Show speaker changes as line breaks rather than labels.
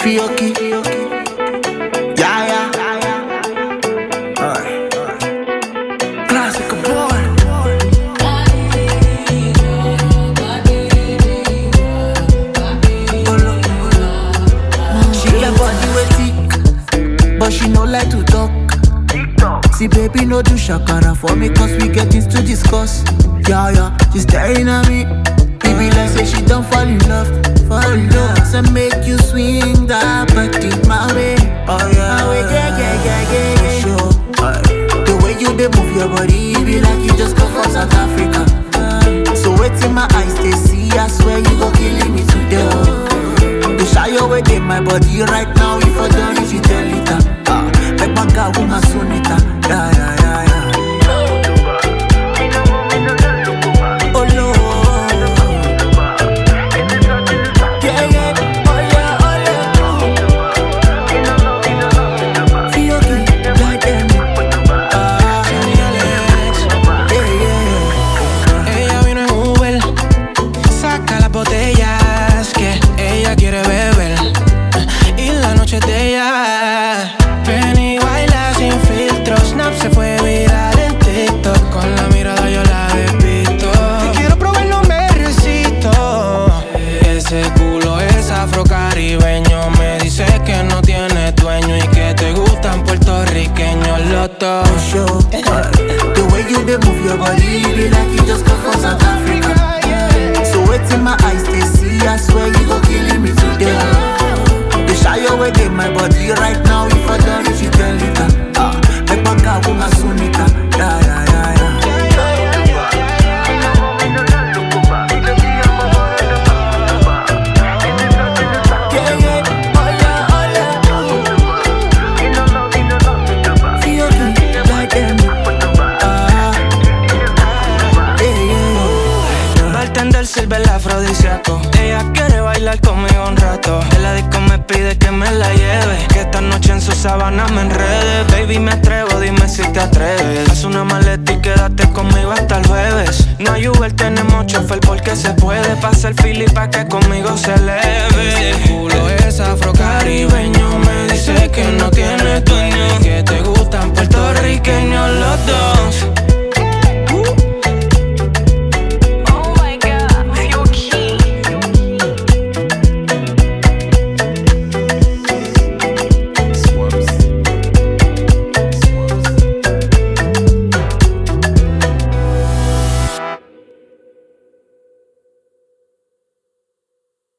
Fioki. Yeah, yeah. Alright. Classic boy. She get body wey thick, but she no like to talk. See, baby, no do shakara for me, cause we get things to discuss. Yeah, yeah, she's staring at me. Baby, like say she don't fall in love. Fall in love. So make you swing that body my way. Oh, yeah. My way, yeah, yeah, yeah, yeah, yeah. Sure. Aye. The way you dey move your body, it be like you just come from South Africa. Aye. So wait till my eyes they see, I swear you go killing me today. oh. The shy away in my body right now, if I don't reach it, tell it. Ah, make my girl with my sonita. Yeah, yeah, yeah, yeah. Oh, Lord. Yeah, yeah. Oh, yeah, oh, yeah. Feel good, like them. Ah, yeah, yeah.
Ella vino en Uber, saca las botellas que ella quiere beber y la noche es de ella. Ven y baila sin filtro, Snap se fue viral en TikTok, con la mirada yo la despisto. Y quiero probar, no me resisto. Ese culo es afrocaribeño, me dice que no tiene dueño y que te gustan puertorriqueños los dos.
show. The way you dey move your body, it be like you just come from South Africa. So wait till my eyes they see, I swear you go killing me today. The shy away in my body right now, if I don't reach you, tell it. Ah, make my girl with my sunita. Yeah, yeah, yeah, yeah. Yeah, yeah. Oh, yeah, oh, yeah. Feel good, like them. Ah, yeah, yeah.
Bartender sirve el afrodisíaco Ella quiere bailar conmigo un rato En la disco me pide que me la lleve Que esta noche en su sábana me enrede Baby me atrevo, dime si te atreves Haz una maleta y quédate conmigo hasta el jueves No hay Uber, tenemos chofer porque se puede Pasa el fili pa' que conmigo se eleve